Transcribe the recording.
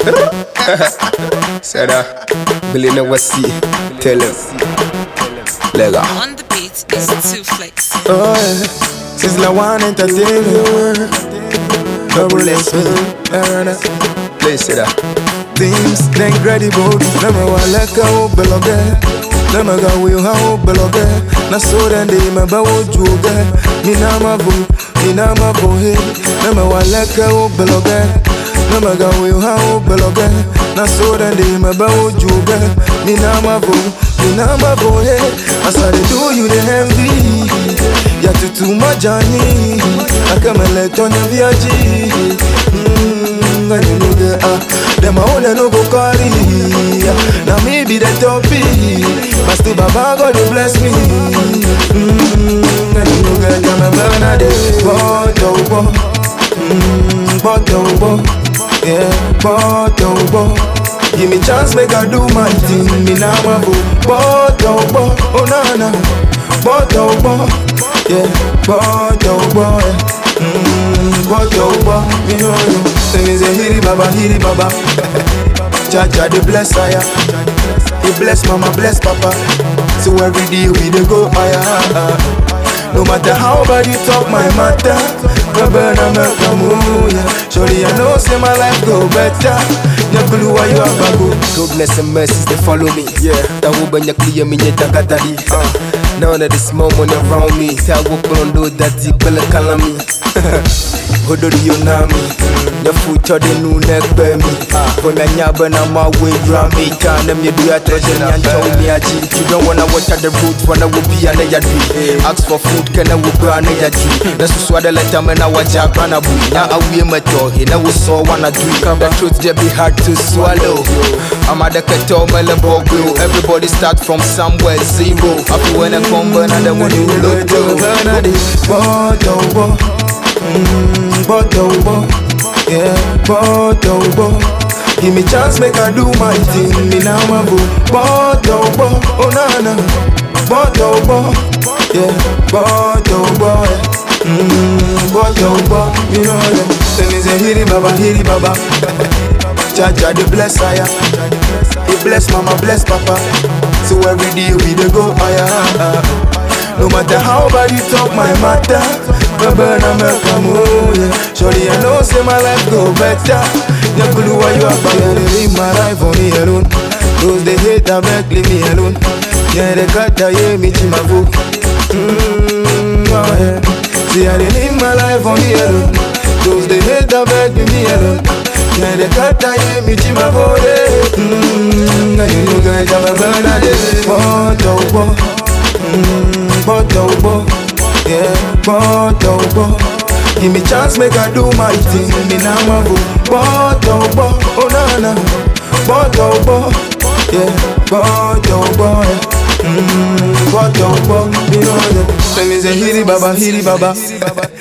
Said uh, Billy never see. Tell him. Lega. On the beat is two flex. Oh yeah, Sizzla One Entertainment. Double S, Erana. Play say that. Things they incredible. Nema waleka o beloge. Nema ga we ha o beloge. Na so then they me ba o juge. Mi na ma vo, mi na ma vo he. Nema waleka o beloge. Nema ga we ha o beloge. Na so then they me ba o juge. Mi na ma vo, mi na ma vo he. As I dey do you the envy. Ya tutu majani. Akamele tonya viaji. Mm, and you know the ah. Them a own no go carry. Now me be the toppy. But still Baba God will bless me. Mm, and you know get them a burn a day. But oh bo, mm, but oh bo, yeah, but oh bo. Give me chance, make I do my thing. Me now a bo, but oh bo, oh na na, but oh bo, yeah, but oh bo. Yeah. Mm, but oh bo, me know you. Say me say hiri baba, hiri baba. Jaja the bless aya. He bless mama, bless papa. So every day we dey go higher. No matter how bad you talk my matter, my burn a make a move, yeah. Surely I know say my life go better. Nyakulu wa you abago. Goodness and mercies they follow me. Yeah. That will be clear me yet takatari. Uh. None of this moment around me. Tell what on do that deep bella calami. Hodori yonami. The future de nu neck bear me. When I nyaba na my way drum me. Can them you do a treasure and tell me a G. You don't wanna watch at the roots when I will be an edge Ask for food can I will go an edge That's just what I let them and I watch a grana boo. Now I will met your head. I was so wanna do. The truth just be hard to swallow. I'm at the keto melebogo. Everybody start from somewhere zero. Happy when I come burn and then when you look to. Burn a day. But oh bo, mm, but oh bo, yeah, but oh bo. Give me chance, make I do my thing. Me now a bo, but oh bo, oh na na, but oh bo, yeah, but oh bo. Yeah. Mm, but oh bo, you know them. Say me say hiri baba, hiri baba. Jaja the bless aya. He bless mama, bless papa. So every day we dey go higher. No matter how bad you talk my matter, my burn a make a move. Yeah. Surely I know say my life go better. Nyakulu why you up? Yeah, they leave my life on me alone. Those they hate I beg leave me alone. Yeah, they cut the yeah me chimavu. Mmm, oh yeah. See I they leave my life on me alone. Those they hate I beg leave me alone. Yeah, they cut the yeah me chimavu. Mmm, and you know guys I'm a burn a day. But oh, but. Mm, but oh bo, yeah, but oh bo. Give me chance, make I do my thing. Me now a go, but oh bo, oh na na, but oh bo, yeah, but oh bo, yeah. Mm, but oh bo, you know that. Say me say hiri baba, hiri baba.